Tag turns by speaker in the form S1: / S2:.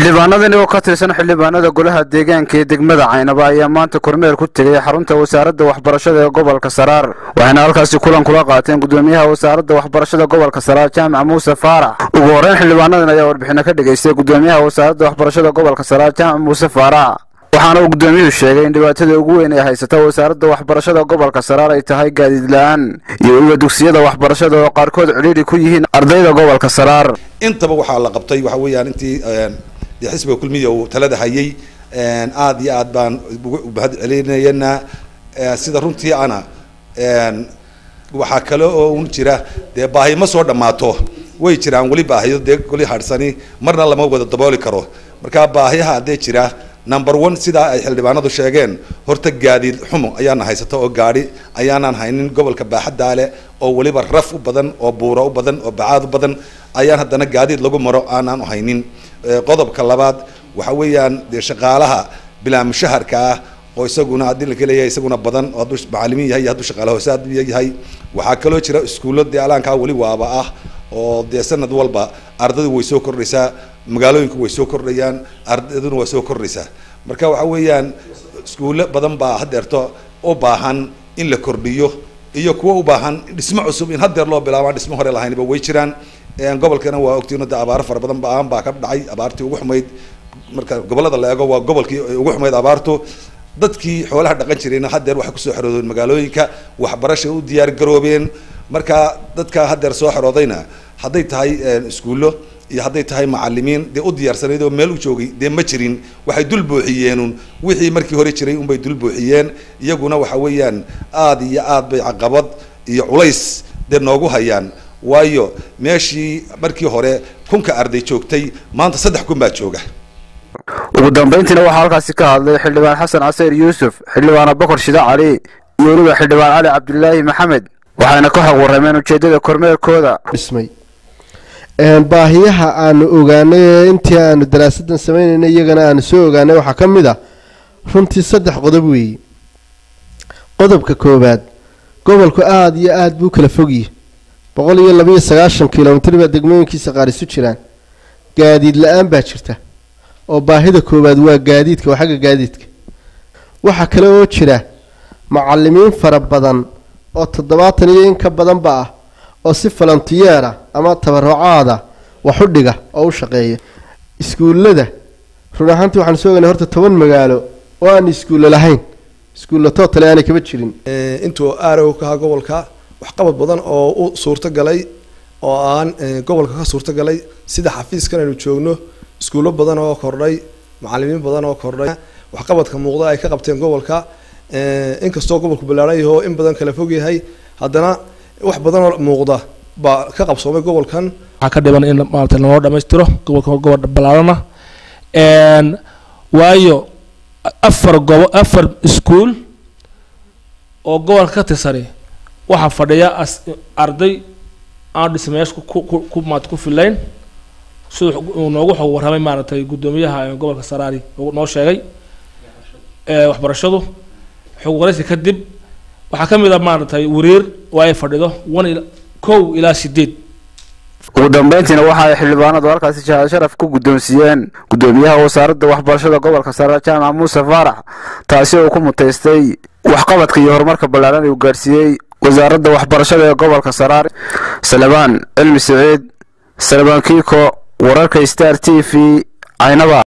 S1: xildhibaanadani oo ka tirsan xildhibaanada golaha deegaanka ee degmada caynaba ayaa maanta kormeer ku tegay xarunta wasaaradda waxbarashada ee gobolka saraar waxayna halkaasi kulan kula qaateen gudoomiyaha wasaaradda waxbarashada gobolka saraar jaamac muuse faarax ugu horreyn xildhibaanadan ayaa warbixino ka dhegaystay gudoomiyaha wasaaradda waxbarashada gobolka saraar jaamac muuse faarax waxaana uu gudoomiyuhu sheegay in dhibaatada ugu weyn ee haysata wasaaradda waxbarashada gobolka saraar ay tahay gaadiid la-aan iyo weliba dugsiyada waxbarashada oo qaarkood cidhiidhi ku yihiin ardayda gobolka saraar
S2: intaba waxaa la qabtay waxa weeyaan intii dee xisbiga kulmiya uu talada hayay aada iyo aad baan ugu mahad celinayana sida runtii ana waxaa kale oo un jira dee baahi ma soo dhammaato way jiraan weli baahiyo dee weli hadhsani marna lama wada dabooli karo marka baahiyaha haddee jira number one sidaa ay xildhibaanadu sheegeen horta gaadiid xumo ayaana haysata oo gaadhi ayaanaan haynin gobolka baaxaddaale oo weliba raf u badan oo buuro u badan oo bacaad u badan ayaan haddana gaadiid lagu maro aanaan haynin qodobka labaad waxa weeyaan dee shaqaalaha bilaa mushaharka ah oo isaguna haddii laka leeyahay isaguna badan oo hadduu macalimiin yahay iyo hadduu shaqaala hoosaad yahay waxaa kaloo jira iskuullo dee alaankaa weli waaba ah oo dee sanad walba ardaydu way soo kordhaysaa magaalooyinku way soo kordhayaan ardayduna waa soo kordhaysaa marka waxa weeyaan iskuulle badan baa hadeerto u baahan in la kordhiyo iyo kuwa u baahan dhismo cusub in hadeer loo bilaabaan dhismo hore lahaynba way jiraan gobolkana waa ogtiin de abaaro fara badan baan baa ka dhacay abaartii ugu xumayd marka gobolada la eego waa gobolkii ugu xumayd abaartu dadkii xoolaha dhaqan jirayna hadeer waxay kusoo xeroodeen magaalooyinka waxbarashay u diyaar garoobeen marka dadka hadeer soo xeroodayna hadday tahay iskuullo iyo hadday tahay macalimiin dee u diyaarsanayd oo meel u joogay dee ma jirin waxay dul buuxiyeenun wixii markii hore jiray unbay dul buuxiyeen iyaguna waxa weeyaan aada iyo aad bay caqabad iyo culays dee noogu hayaan waayo meeshii markii hore kunka arday joogtay maanta saddex kun baa jooga
S1: ugu dambayntiina waxaa halkaasi ka hadlay xildhibaan xasan caseyr yuusuf xildhibaan abakar shida cali iyo weliba xildhibaan cali cabdilaahi maxamed waxayna ka xog warrameen ujeeddada kormeerkooda
S3: dhismay baahiyaha aanu ogaanay ee intii aanu daraasadan sameynaynay iyagana aanu soo ogaanay waxaa ka mid ah runtii saddex qodob weeye qodobka koowaad gobolku aada iyo aada buu kala fogyihi boqol iyo labaiyo sagaashan kilomitr baa degmooyinkiisa qaar isu jiraan gaadiid la-aan baa jirta oo baahida koowaad waa gaadiidka waa xagga gaadiidka waxaa kale oo jira macalimiin fara badan oo toddobaatan iyo in ka badanba ah oo si falantiyeera ama tabarucaada wax u dhiga oo u shaqeeya iskuullada run ahaantii waxaanu soo ogaynay horta toban magaalo oo aan iskuulle lahayn iskuulla tootale aanay kaba jirin
S4: intuu aarow ka ahaa gobolka waxqabad badan oo u suurto galay oo aan gobolka ka suurto galay sida xafiiskan aynu joogno iskuullo badan oo kordhay macalimiin badan oo kordhay waxqabadka muuqda ay ka qabteen gobolka inkastoo gobolku ballaaran yaho in badan kala fog yahay haddana wax badan oo muuqda baa ka qabsoomay gobolkan
S5: waxaa ka dhiban in maarata lanoo dhamaystiro gobolka gobol ballaarana waayo afar gobo afar iskuul oo gobolka ka tirsani waxaa fadhiya arday aan dhismayaasha ku maat ku filayn siduu uu noogu xog warramay maaragtay guddoomiyaha gobolka saraari noo sheegay waxbarashadu xog waraysi kadib waxaa ka mid a maaragtay wariir oo ay fadhido one kow ilaa sideed
S1: ugu dambayntiina waxa ay xildhibaanadu halkaasi shahaad sharaf ku guddoonsiiyeen guddoomiyaha wasaaradda waxbarashada gobolka saraar jaamac muuse faarax taasi oo ku mutaystay waxqabadka iyo horumarka ballaaran uu gaarsiiyey wasaaradda waxbarashada ee gobolka saraar salebaan cilmi siciid salebaan kiiko wararka star t v caynaba